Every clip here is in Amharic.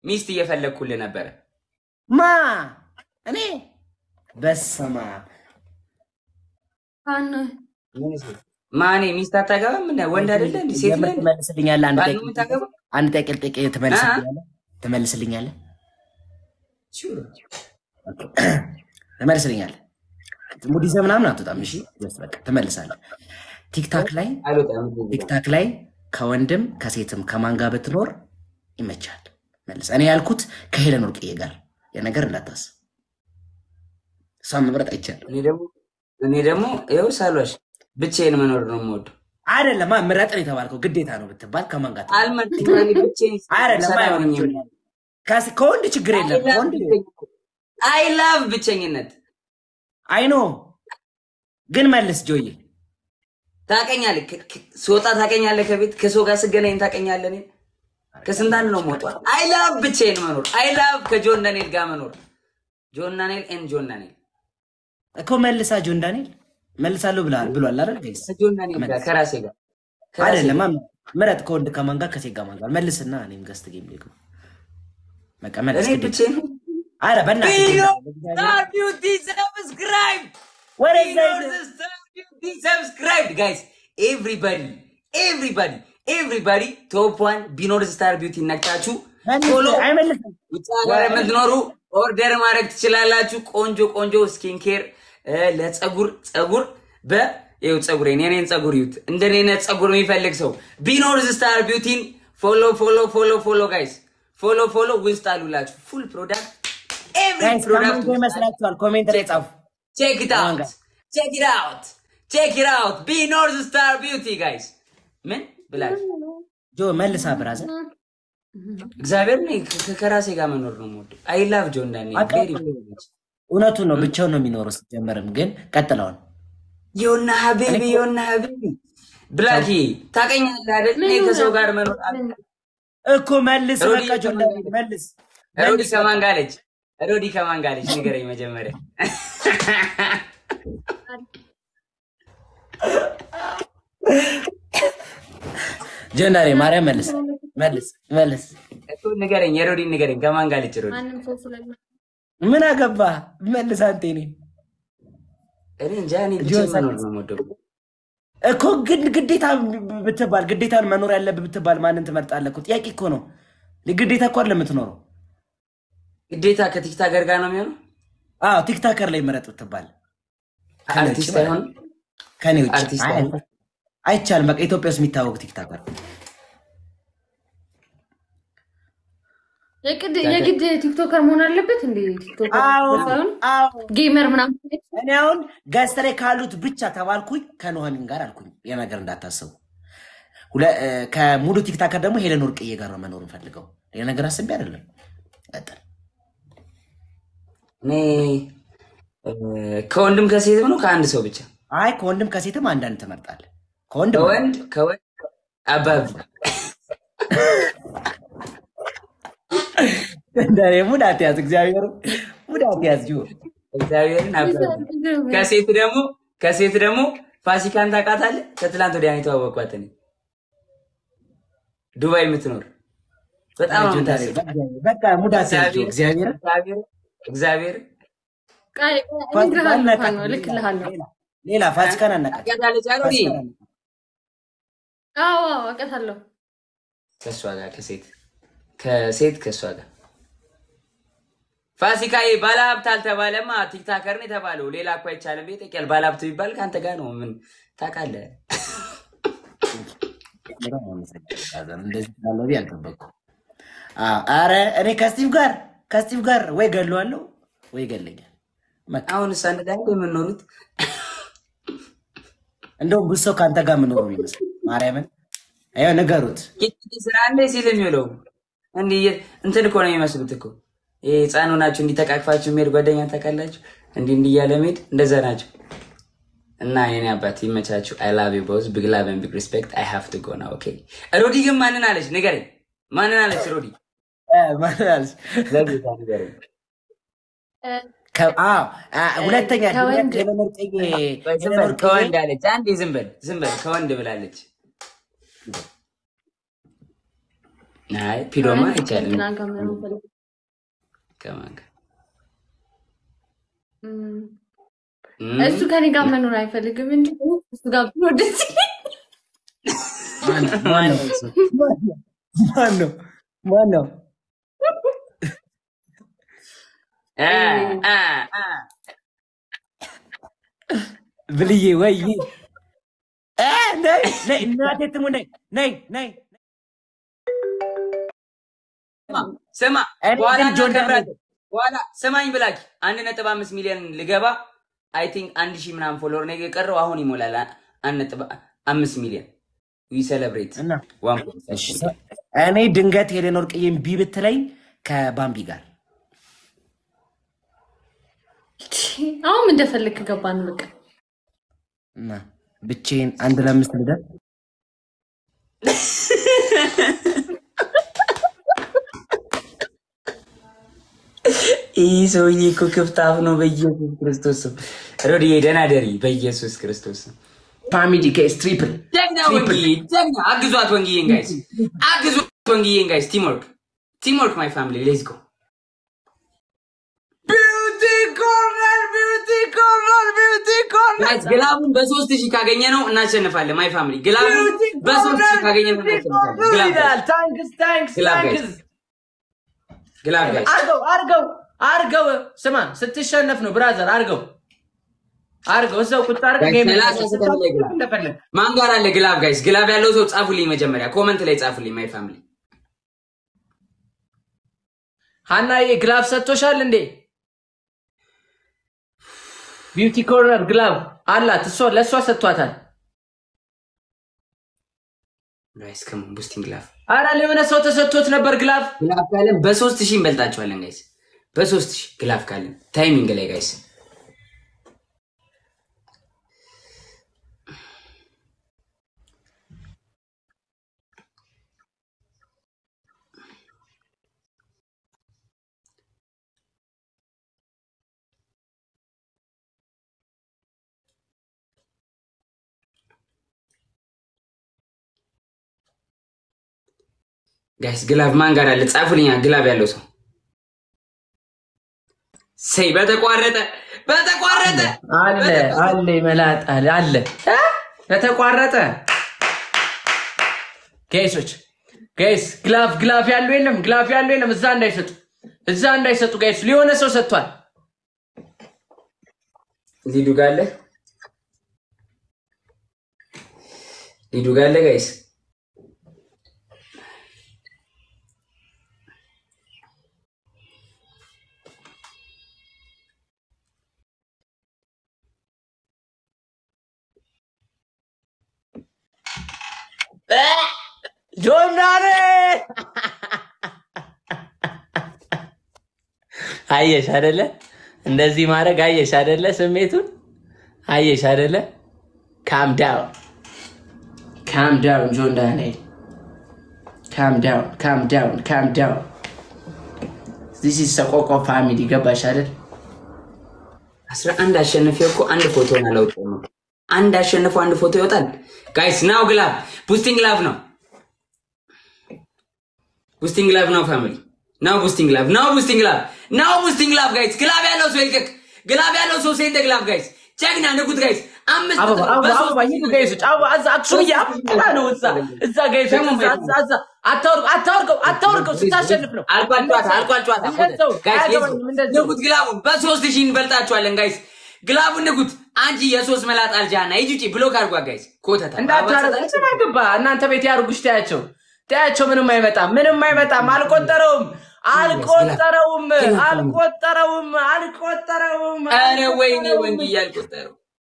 ሚስት እየፈለግኩልህ ነበረ። ማ እኔ በስመ አብ ማኔ ሚስት አታገባም? ምን ወንድ አይደለ እንዲ ሴት ላይ ትመልስልኛለህ? አንድ ባል ጥያቄ ነው የምታገባው? አንድ ጥያቄ ልጠይቅህ፣ ትመልስልኛለህ? ትመልስልኛለህ? ሹር። ትመልስልኛለህ? ሙድ ይዘህ ምናምን አትወጣም። እሺ ጀስት በቃ ትመልሳለህ። ቲክታክ ላይ አልወጣም። ቲክታክ ላይ ከወንድም ከሴትም ከማን ጋር ብትኖር ይመቻል? መልስ። እኔ ያልኩት ከሄለን ወርቅዬ ጋር የነገር እንዳታስብ፣ እሷን መምረጥ አይቻልም። እኔ ደግሞ እኔ ደግሞ ይኸው ሳሏሽ ብቻዬን መኖር ነው የምወደው። አይደለም ምረጥ ነው የተባልከው፣ ግዴታ ነው ብትባል ከማን ጋር ትኖር? አልመርጥም። እኔ ብቻዬን አይደለም ሰላም አይሆንም። ነኝ። ከስ- ከወንድ ችግር የለም ከወንድ አይ ላቭ ብቸኝነት። አይኖ ግን መልስ ጆዬ ታቀኛለህ፣ ከ- ከ- ስወጣ ታቀኛለህ፣ ከቤት ከሰው ጋር ስገናኝ ታቀኛለህ። እኔን ከስንት አንድ ነው የምወጣው። አይ ላቭ ብቻዬን መኖር። አይ ላቭ ከጆን ዳንኤል ጋር መኖር። ጆን ዳንኤል ኤን ጆን ዳንኤል እኮ መልሳ ጆን ዳንኤል መልሳለሁ ብሏል ብሏል አይደል? ጋይስ ከጆን ዳንኤል ጋር ከራሴ ጋር ከራሴ አይደለም ጋር። ምረጥ፣ ከወንድ ከማን ጋር ከሴት ጋር ማን ጋር መልስና እኔም ገስት ጌም ልግባ። በቃ መልስ እኔ ግዴታ። ብቻዬን አረ በእናትህ ቪዲዮ እግዚአብሔር- ስታር ቢዩቲ ሰብስክራይብ ወደዛ ቪዲዮ ሂድ። ስታር ቢዩቲ ሰብስክራይብ ጋይስ ኤቭሪባዲ ኤቭሪባዲ ኤቭሪባዲ ቶፕ ዋን ቢኖር ስታር ቢዩቲ ነቅታችሁ መልስ፣ ፎሎ አይመልስም። ውጭ ሀገር የምትኖሩ ኦርደር ማድረግ ትችላላችሁ። ቆንጆ ቆንጆ ስኪን ኬር ለጸጉር ጸጉር በ ይኸው ጸጉሬን የኔን ጸጉር ይዩት። እንደኔ አይነት ጸጉር የሚፈልግ ሰው ቢኖርዝ ስታር ቢዩቲን ፎሎ ፎሎ ፎሎ ፎሎ ጋይስ ፎሎ ፎሎ ውስጥ አሉላችሁ ፉል ፕሮዳክት ኤቭሪ ጋይስ ከማን ፕሮዳክት ጋር ይመስላችኋል? ኮሜንት ላይ ጻፉ። ቼክ ኢት ከማን አውት ጋር? ቼክ ኢት አውት ቼክ ኢት አውት ቢኖርዝ ስታር ቢዩቲ ጋይስ ምን ብላችሁ ጆ መልሳ ብራዘር እግዚአብሔር እኔ ከ- ከራሴ ጋር መኖር ነው የምወደው። አይ ላቭ ጆን ዳንኤል አውቃለሁ። ቬሪ እውነቱን ነው፣ ብቻውን ነው የሚኖረው። ሲጀመርም ግን ቀጥለውን ዮና ሀቢቢ ዮና ሀቢቢ ብላኪ ታቀኛለህ አይደል? እኔ ከሰው ጋር መኖር አል- እኮ መልስ። ሮዲ በቃ ጆን ዳንኤል መልስ። ሮዲ መልስ ከማን ጋር አለች? ሮዲ ከማን ጋር አለች? ንገረኝ መጀመሪያ። ጆን ዳንኤል ማርያም መልስ መልስ መልስ። እኮ ንገረኝ፣ የሮዲ ንገረኝ። ከማን ጋር አለች ሮዲ? ማንም ሰው ስለለ ምን አገባ መልስ። አንተ እኔ እኔ እንጃ። እኔ ብቻዬን መኖር ነው የምወደው። እኮ ግን ግዴታ ብትባል ግዴታን መኖር ያለብህ ብትባል ማንን ትመርጣለህ? እኮ ጥያቄ እኮ ነው። ግዴታ እኮ አይደለም የምትኖረው። ግዴታ ከቲክታከር ጋር ነው የሚሆነው። አዎ ቲክታከር ላይ ምረጥ ብትባል ከኔ ውጭ አርቲስት ማለት አይሆንም። ነው። ከኔ ውጭ አርቲስት አይ፣ አይሆንም። አይቻልም። በቃ ኢትዮጵያ ውስጥ የሚታወቅ ቲክታከር የግድ የግድ ቲክቶከር መሆን አለበት እንዴ? ቲክቶከር አዎ ሳይሆን አዎ ጌመር ምናምን እኔ አሁን ገዝተ ላይ ካሉት ብቻ ተባልኩኝ ከኑሐሚን ጋር አልኩኝ። የነገር እንዳታስቡ። ሁለ- እ፣ ከሙሉ ቲክታከር ደግሞ ሄለን ወርቅዬ ጋር ነው መኖር እንፈልገው። ሌላ ነገር አስቤ አይደለም። ቀጥል። እኔ እ፣ ከወንድም ከሴትም ነው ከአንድ ሰው ብቻ አይ ከወንድም ከሴትም አንዳንድ ትመርጣለህ። ከወንድም ከወንድ ከወንድ አባብ እንደኔ ሙድ አትያዝ፣ እግዚአብሔር ሙድ አትያዝ። ጅ እግዚአብሔርን አባብ ከሴት ደግሞ ከሴት ደግሞ ፋሲካን ታውቃታለህ? ከትላንት ወዲያ ነው የተዋወቅኳት እኔ ዱባይ የምትኖር በጣም ነው የምታስቅ። በቃ ሙድ አትያዝ። ጆ፣ እግዚአብሔር እግዚአብሔር እግዚአብሔር እነግርሃለሁ፣ እልክልሃለሁ። ሌላ ፋሲካን አናቃት። ታውቂያታለች አሮዲ አዎ አዎ፣ አውቃታለሁ። ከእሷ ጋር ከሴት ከሴት ከእሷ ጋር ፋሲካዬ ባለሀብት አልተባለማ ቲክታከር ነው የተባለው። ሌላ እኮ አይቻልም። ቤት ያል ባለሀብት ቢባል ከአንተ ጋር ነው። ምን ታውቃለህ? እንደዚህ ስላለ ብዬ አልጠበቅኩም። አዎ፣ ኧረ እኔ ከስቲቭ ጋር ከስቲቭ ጋር ወይ ገለዋለሁ ወይ ይገለኛል። በቃ አሁን እሷ አንድ ላይ የምንኖሩት እንደውም ብዙ ሰው ከአንተ ጋር የምኖረው ይመስል ማርያምን ይኸው ንገሩት። ቂጢ ስራ እንደ ሲል የሚውለው እንዲህ እየ- እንትን እኮ ነው የሚመስሉት እኮ ይሄ ህፃኑ ናቸው። እንዲህ ተቃቅፋችሁ የሚሄድ ጓደኛ ታውቃላችሁ? እንዲህ እንዲህ እያለ መሄድ እንደዛ ናቸው። እና የኔ አባት ይመቻችሁ። አይ ላቭ ዩ ቦዝ ቢግ ላቭ ኤንድ ቢግ ሪስፔክት አይ ሃቭ ቱ ጎ ናው ኦኬ። ሮዲ ግን ማንን አለች ንገረኝ። ማንን አለች ሮዲ? እ፣ ማለት አለች። ለጌታ ንገረኝ። ከ- አዎ፣ አ፣ ሁለተኛ ከወንድ- ሄለን ወርቅዬ ዝም ሄለን በል ወርቅዬ ከወንድ አለች። አንዴ ዝም በል ዝም በል ከወንድ ብላለች። አይ ፒዶማ አይቻልም። ከእንትና ጋር መኖር ፈልግ- ከማን ጋር? እም፣ እም፣ እሱ ከኔ ጋር መኖር አይፈልግም እንጂ እሱ ጋር ብኖር ደስ ይለኛል። ማን ነው ማን ነው? አ፣ አ፣ አ። ብልዬ ወይ እ፣ ነይ ነይ እናቴ ትሙ ነይ ነይ ነይ ስማ እኔ በኋላ ግን ጆን እናከብራለን። በኋላ ስማኝ ብላክ አንድ ነጥብ አምስት ሚሊዮን ልገባ አይ ቲንክ አንድ ሺህ ምናምን ፎሎወር ነው የቀረው። አሁን ይሞላል አ- አንድ ነጥብ አምስት ሚሊዮን ዊ ሴሌብሬት እና ዋን እኔ ድንገት ሄሌን ወርቅዬን ቢ ብትለኝ ከባምቢ ጋር አሁን እንደፈለግ ገባን በቃ እና ብቼን አንድ ለአምስት ልደር ይህ ሰውዬ እኮ ክፍት አፍ ነው። በኢየሱስ ክርስቶስ ስም ሮድዬ ደህና ደሪ። በኢየሱስ ክርስቶስ ስም ፋሚሊ ኬስ ትሪፕል ጀግና ወንጊዬ ጀግና። አግዟት ወንጊዬን ጋይስ፣ አግዟት ወንጊዬን ጋይስ። ቲምወርክ ቲምወርክ ማይ ፋሚሊ ሌትስ ጎ ቢዩቲ ኮርነር ቢዩቲ ኮርነር ቢዩቲ ጋይስ ግላቡን በሶስት ሺህ ካገኘ ነው እናሸንፋለን። ማይ ፋሚሊ ግላቡን በሶስት ሺህ ካገኘ ነው እናሸንፋለን። ግላብ ጋይስ፣ ታንክስ ታንክስ ግላብ ታንክስ ጋይስ፣ ግላብ ጋይስ። አርገው አርገው አርገው ስማ ስትሸነፍ ነው ብራዘር አርገው አርገው እዛው ቁጭ አርገው ጋይስ፣ ጌም ሰላሳ ሰከንድ ላይ ግላብ። እንደፈለግ ማን ጋር አለ ግላብ ጋይስ? ግላብ ያለው ሰው ጻፉልኝ፣ መጀመሪያ ኮመንት ላይ ጻፉልኝ። ማይ ፋሚሊ ሀናዬ ግላብ ሰጥቶሻል እንዴ ቢዩቲ ኮርነር ግላብ አላት እሷ ለእሷ ሰጥቷታል ጋይስ ከሞን ቡስቲንግ ግላብ አረ ለሆነ ሰው ተሰጥቶት ነበር ግላብ ግላፍ ካለን በሶስት ሺህ እንበልጣቸዋለን ጋይስ። በሶስት ሺህ ግላፍ ካለን ታይሚንግ ላይ ጋይስ። ጋይስ ግላፍ ማን ጋር አለ? ጻፉልኛ ግላፍ ያለው ሰው ሰይ በተቋረጠ በተቋረጠ አለ አለ መላጥ አለ አለ እ? በተቋረጠ ጋይሶች ጋይስ ግላፍ ግላፍ ያለው የለም ግላፍ ያለው የለም እዛ እንዳይሰጡ እዛ እንዳይሰጡ ጋይስ ሊሆነ ሰው ሰጥቷል ሊዱ ጋር አለ ሊዱ ጋር አለ ጋይስ ጆናሬ አየሽ አደለ እንደዚህ ማድረግ አየሽ አደለ ስሜቱን አየሽ አደለ ካም ዳውን ካም ዳውን ጆን ዳንኤል ካም ዳውን ካም ዳውን ካም ዳውን ዚስ ኢዝ ሰቆቆ ፋሚሊ ገባሽ አይደል አስራ አንድ አሸንፌ እኮ አንድ ፎቶ አላወጣሁም ነው። አንድ አሸንፎ አንድ ፎቶ ይወጣል ጋይስ። ናው ግላብ ቡስቲንግ ግላብ ነው። ቡስቲንግ ግላብ ነው ፋሚሊ ናው ቡስቲንግ ግላብ ናው ቡስቲንግ ግላብ ናው ቡስቲንግ ግላብ ጋይስ። ግላብ ያለው ሰው ይልቀቅ። ግላብ ያለው ሰው ሴንተ ግላብ ጋይስ። ጀግና ንጉት ጋይስ። አምስት አበባ ቁጥር አበባ በሶስት አበባ ሂዱ ጋይሶች አበባ እዛ አክሱም እያበላ ነው እዛ እዛ ጋይሶች እዛ እዛ እዛ አታወርቀው አታወርቀው አታወርቀው ስታሸንፍ ነው አልቋል ጨዋታ አልቋል ጨዋታ እንደዛው ጋይስ አያገባኝም እንደዛው ንጉት ግላቡን በሶስት ሺህ እንበልጣቸዋለን ጋይስ። ግላቡን ንጉት አንቺ የሶስት መላጣ አልጃና ሂጂ ውጪ ብሎክ አድርጓ ጋይስ። ኮተታ እንዳታረግ እንትን አገባ እናንተ ቤት ያርጉሽ ታያቸው ታያቸው ምንም አይመጣም ምንም አይመጣም አልቆጠረውም አልቆጠረውም አልቆጠረውም አልቆጠረውም ኧረ ወይኔ ወንድ እያልቆጠረው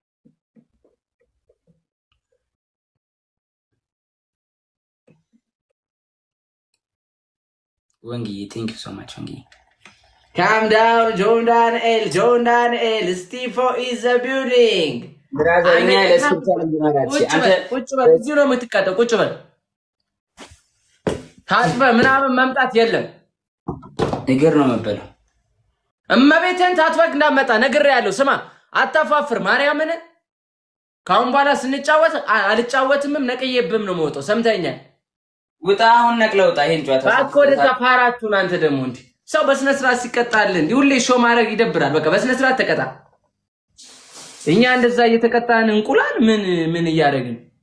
ወንግዬ ቴንክ ዩ ሶ ማች ወንግዬ። ካም ዳውን ጆን ዳንኤል ጆን ዳንኤል ስቲፎ ኢዝ ዘ ቢልዲንግ ብራዘር እኛ ለስብቻ እንዲመራች ቁጭ አንተ በል ቁጭ በል እዚሁ ነው የምትቀጠው ቁጭ በል ታጥበ ምናምን መምጣት የለም እግር ነው መበለው። እመቤትን ታጥበቅ እንዳመጣ ነግሬ ያለው ስማ አታፋፍር ማርያምን ከአሁን በኋላ ስንጫወት አ- አልጫወትምም ነቅዬብም ነው መውጠው ሰምተኛል ውጣ፣ አሁን ነቅለህ ውጣ። ይሄን ጨዋታ እባክህ ወደዛ ፓራቱን አንተ ደግሞ እንዲህ ሰው በስነ ስርዓት ሲቀጣል እንዲህ ሁሌ ሾው ማድረግ ይደብራል። በቃ በስነ ስርዓት ተቀጣ። እኛ እንደዛ እየተቀጣን እንቁላል ምን ምን እያደረግን